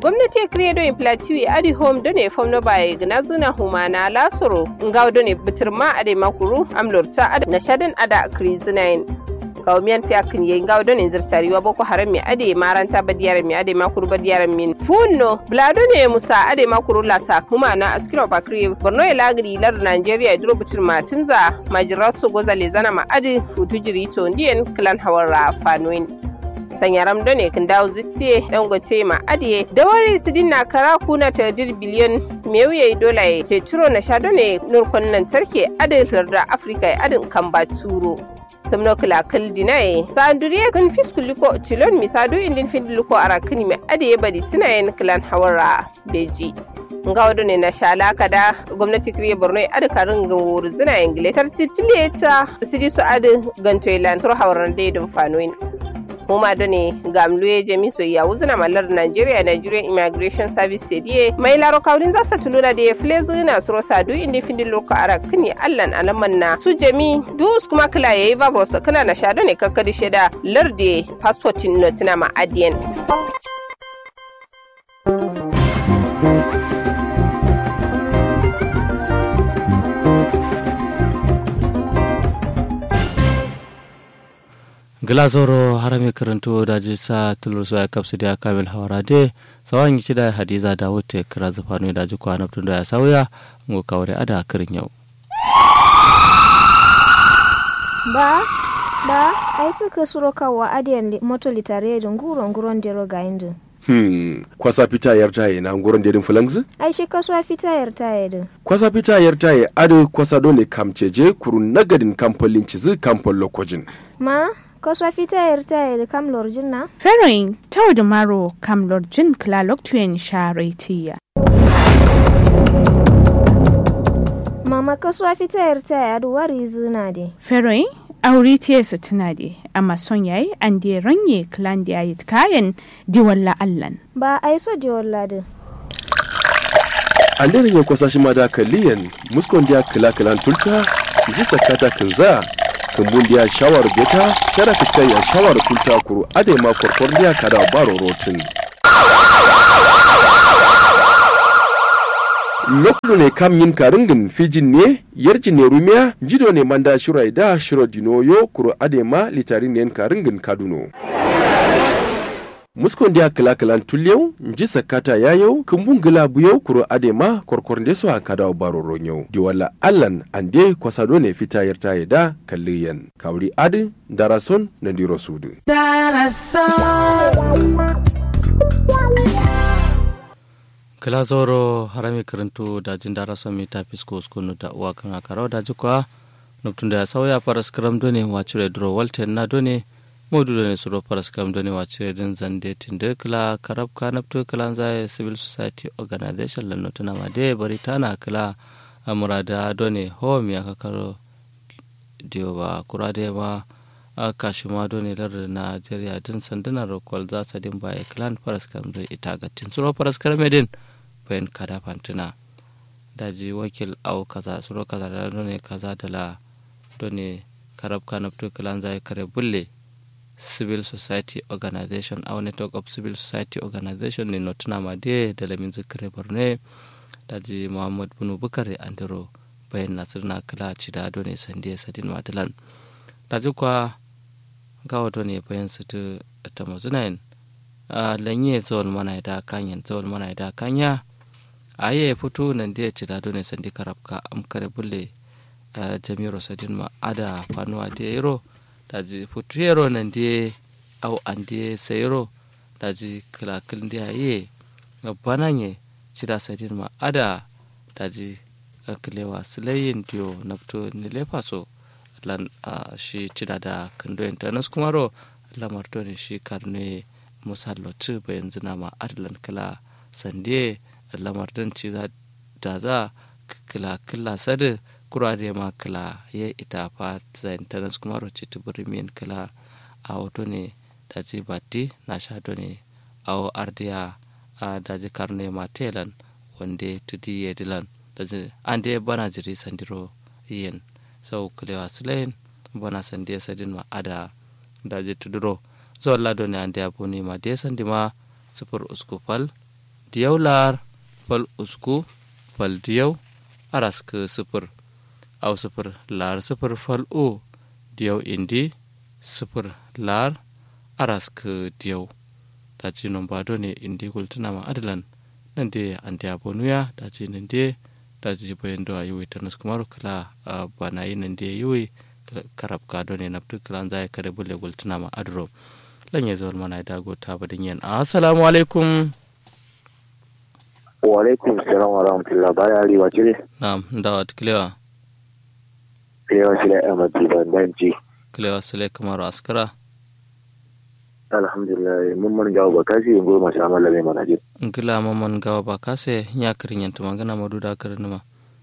gwamnati kriye do plateau adi home do ne famno bai gna zuna humana lasoro ngaw do ne bitirma ade makuru amlorta ade na shadan ada krizinain kawmiyan fi akin ye ngaw do ne zirtariwa boko haram mi ade maranta badiyar mi ade makuru badiyar min funno blado ne musa ade makuru lasa humana askiro bakri borno ya lagri lar nigeria duro bitirma timza majirasu gozale zana ma ade futu jiri to ndiyen klan hawara fanuin sanyaram do ne kan dawo zitiye dan gote ma adiye da wari su dinna kara kuna ta dir biliyon mewuye dola ya ke turo na sha do ne nurkon nan tarke adin da afirka ya adin kan ba turo samno kala kal dinaye sanduriye kan fiskuliko tilon misadu indin findiliko arakini me adiye badi tinayen klan hawara beji nga wado ne na shala kada gwamnati kriye borno ya adi karin gan wuri zina ingile tar titile ta sidi su adi ganto ilan tur hawaran daidin fanoin huma da ne gamluye jami soyayya wuzina mallar Nigeria Nigerian Immigration Service sediye mai laro kaurin za sa tuluna da ya file zina suro sadu inda findin loko ara kini allan alaman na su jami dus kuma kila yayi babu wasu kana na sha ne kakkadi sheda larde passportin notina ma adiyan. glazoro harame karanto da jisa tulurso ya kapsu da kamil hawarade sawan yi da hadiza da wuce kira zufanu da ji kwana da ya sauya ngo kawai ada kirin yau ba ba ai suka suro kawa adiyan moto litare da nguron nguron dero ga indu Hmm, kwasa fita yar taye na nguron dedin fulangzi? ai shi kasuwa fita yar taye din Kwasa fita yar taye ado kwasa dole kamceje kurun nagadin kamfolin cizi kamfol lokojin. ma kasuwa fita yar taye da kam lorjin na Feroin tau da maro kam lorjin klalok tuyen sharetiya. mama kasuwa fita yar taye adu wari zina de Feroin aure tiyarsa tana de amma son yayi an de ranye klan da yayi kayan diwalla allan. ba ai so de walladin An dare ya kwasa shi ma da kaliyan muskon dia kila kilan tulta ji sakata kinza kumbun dia shawar beta kada fiskai ya shawar tulta kuru ade ma korkor dia kada baro rotin. lokulu ne kam yin karingin fijin ne yarji ne rumiya jido ne manda shirai da shiro dinoyo kuro adema litari ne karingin kaduno muskon dia kila kilan tulyau nji sakata yayau kumbun gila buyau kuro adema korkor nde so akada baro ronyau diwala allan ande kwasado ne fita yarta da kalliyan kawri adi darason na diro sudu kila zoro harame karanto da jin dara son mi ta fisko skunu da uwa kan akarau da jikwa nuptun da ya sauya faras karam done wacire duro walten na done modu done suro faras karam done wacire din zande tinde kila karab ka naptu kila zai civil society organization lanno tuna ma de bari tana kila amurada done home ya kakaro diyo ba kurade ma a kashima done lar Najeriya din sandunan rokwal za su din baya clan faras karam do ita ga tin suro faras karam din bayan kada fantuna daji wakil au kaza suro kaza da done kaza da la done karab kanaptu kalan zai kare bulle civil society organization au network of civil society organization ne notuna ma de da lamin zikare borne daji muhammad bunu bukare andiro bayan nasir na kala ci da done sandiya sadin matalan daji kwa gawa done bayan su ta mazunayin a lanye zawal mana da kanyan zawal mana da kanya a yi fito nan da ya ci da done sandi karabka am kare bulle jami'ar sadin ma ada fanuwa da yaro da ji fito yaro nan da au an da sayaro da ji kilakil da ya yi bana ne ci da sadin ma ada da ji kilewa silayin diyo na fito ni lefa so lan shi ci da da kandoyin ta nasu kuma ro lamar ne shi karne musalloci bayan zina ma adalan kila sande lamar don ci da za kila kila sadu kura da ma kila ya ita fa zain tanas kuma roce tuburi min kila a wato ne da ji batti na sha ne a ardiya a da ji karne ma telan wanda tudi ya dilan da ji an da ya bana jiri sandiro yin sau kilewa silayin bana sandiya sadin ma ada da ji tuduro zuwa lado ne an da ya buni ma da ya sandi ma sufur usku fal diyau lar fal usku fal diyau arask sifir au sifir lar sifir fal o diyau indi sifir lar arask diyau ta ci nomba do ne indi gultuna ma adalan nan de an da bonuya ta ci nan de ta ci bayan do ayi ta nus kumar kala bana yi nan de yi karab ka do ne naftu kala zai kare bulle gultuna ma adro lan ya zuwa mana da go ta badin yan assalamu alaikum wa alaikum salam wa rahmatullah baya ali wa cire na'am da wat kilewa kilewa shi da ahmad ban danci kilewa sule kamar askara alhamdulillah mun man gawo ba kasi yin goma sha malla mai mana jin ngila mamman gawa ba kase nya kirin yanta magana madu da kirin ma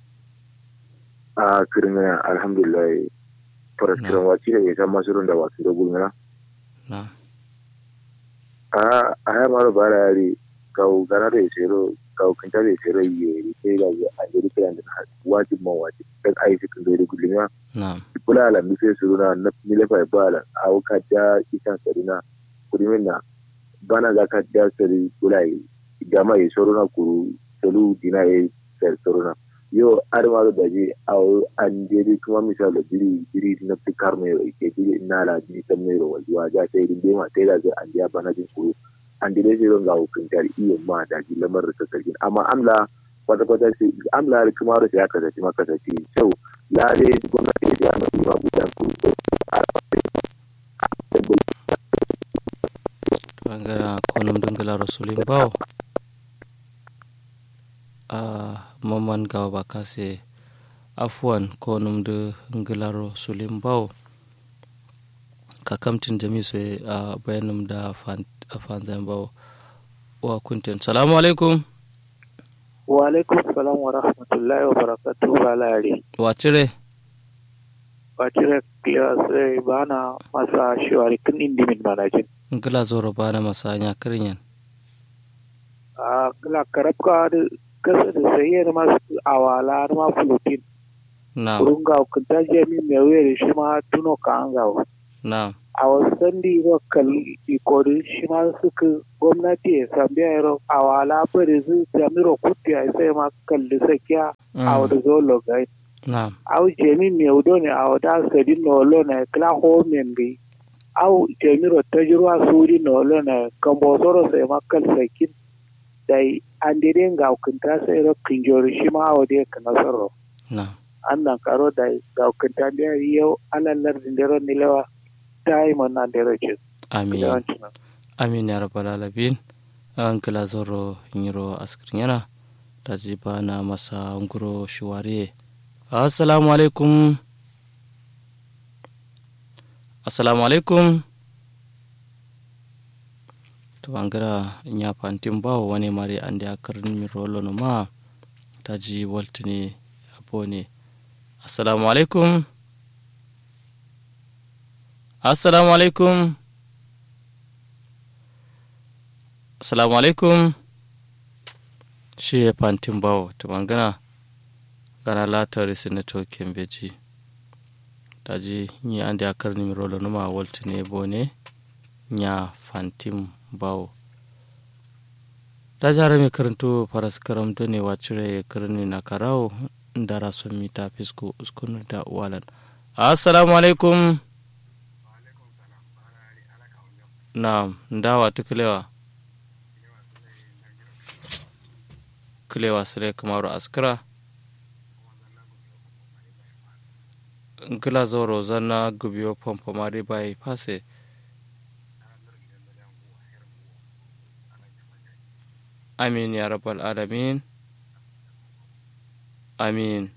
a kirin alhamdulillah fara kiran wa cire ya san masurun da wasu da gulmina na a a ya mara bara yari kawo gana da ya sero kawo kinta da ya sero yi ya ke da ya a jiri kiran da wajib ma wajib dan ayi cikin da ya gulmina na kula ala mi sai suruna na milefa ba ala a ka ja isan sarina kurimin na bana za ka ja sari kula yi gama yi soruna kuru solu dina yi sar soruna yo arma da daji a an jeri kuma misal da biri biri na fikar mai ro ke biri na la ni tan mai ro wajuwa ja sai din ma sai da zai an ja bana jin kuru an dire sai ron ga hukuntar iyo ma da ji lamar da sarkin amma amla kwata kwata sai amla kuma ro sai aka zaci maka zaci sau lare gwamnati ya ma yi ma gudan kuru bangara konum dungala rasulin bawo a maman gawa ba kase afuwan konum de ngilaro sulim bawo kakamtin jami so a bayanum da fanzan bawo wa kuntin salamu alaikum wa alaikum salam wa rahmatullahi wa barakatuhu balari wa cire wa cire kilewa sai bana masa shiwari kin indimin manajin ngila zoro bana masanya kirinyan a kila karabka da kasa da sayyar masu awala har ma fulutin na kurun ga kunta jami mai wuyar shi ma tuno ka an gawo na a wasan da yi kal ikorin shi ma suka gwamnati ya sami yaro awala bari su jamiro kuti a sai ma kalli sakiya a wadda zo logai na au jami mai wudo ne a wadda sadin na walo na kila homen gai au jamiro tajirwa suri na walo na kambosoro sai ma kal sakin dai an dire ga hukunta sai ro kinjori shi ma wa dai kana sarro na annan karo da ga hukunta da yau alallar dindero nilewa dai man nan da roce amin amin ya rabbal alamin an kila zoro nyiro askrin yana ta ji bana masa nguro shuware assalamu alaikum assalamu alaikum to bangara nya fantin bawo wani mari ande a karni mi rolo no ma taji waltini abone assalamu alaikum assalamu alaikum assalamu alaikum shi ya fantin bawo to bangana gana latari sinato kembeji taji ni ande a karni mi rolo no ma waltini bone nya fantin bawo da jara mai karanto faras karam da ne wacire karni na karawo da rason mita fisko uskunu da walan assalamu alaikum na dawa ta kilewa kilewa sire kamaru askara gila zoro zanna gubiyo pompo mari bai fase amin ya rabbal alamin amin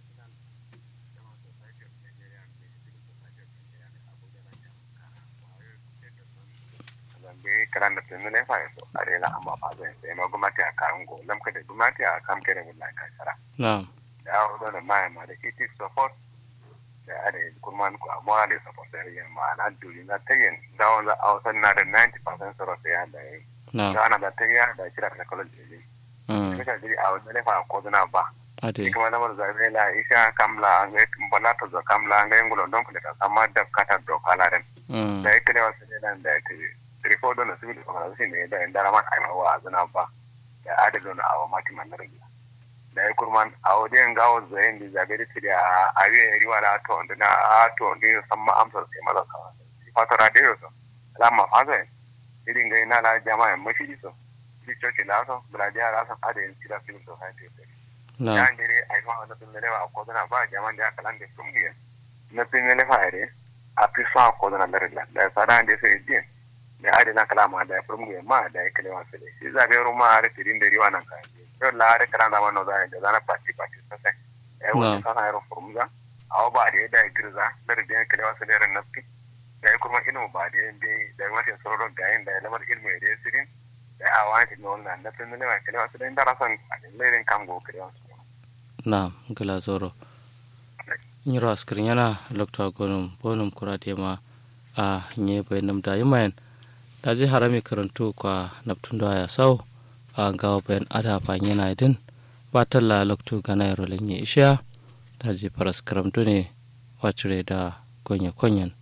karan da tunu ne fa so are la amma fa zai sai ma gumati a kan go lam ka da gumati a kam kere mun ka sara na'am da o da ma ma da it is support da are kuma ku amma da support da yin ma na duri na tayin da on da ausan na da 90% soro sai ya da yi na'am da ana da tayin da kira da kallon da yi mm kika jiri a wannan ne fa ko na ba ade kuma lamar zabe la isha kamla an ga bala to zo kamla an ga ngulo don ku da sama da kata do kala den mm da ita ne wasu ne nan da ita rikodo na civil organization ne da indara man aima wa zina ba da adalo na awa mati man rage da ya kurman a wajen gawo zayin da zabe da tiri a awe riwa da to da na to da san ma amsar sai maza ka fatara da yau la ma faza irin ga ina la jama'a mashi so shi coci la so bula ja la so ada yin tira film to hai te na ya ngere ai fa na tun lewa ko na ba jama'a da kalan da sun giya na tun lewa ere a fi sa ko na larilla da sada da sai din da ade na kalama da from giya ma da ya kalewa sai shi zabe ruma are tirin da riwa nan kan yau la are kalan da wannan da da zana party party sai ai wannan kana yaro from ga awa ba da da girza da da ya kalewa sai ran nafi da ya kuma ilmu ba da ya da wata sauran da yin da ya lamar ilmu ya da sirin da a wani ne wannan na tun lewa kalewa sai da rasan a lerin kango kalewa na gila zoro nyiro askirin yana lokta gonum bonum kurate ma a nye bayanam da yimayen da ji harami karantu kwa naptun da ya sau a gawa bayan ada fa yana idin ba talla loktu gana yaro lenye isha da ji paras karamtu ne wacire da gonye konyen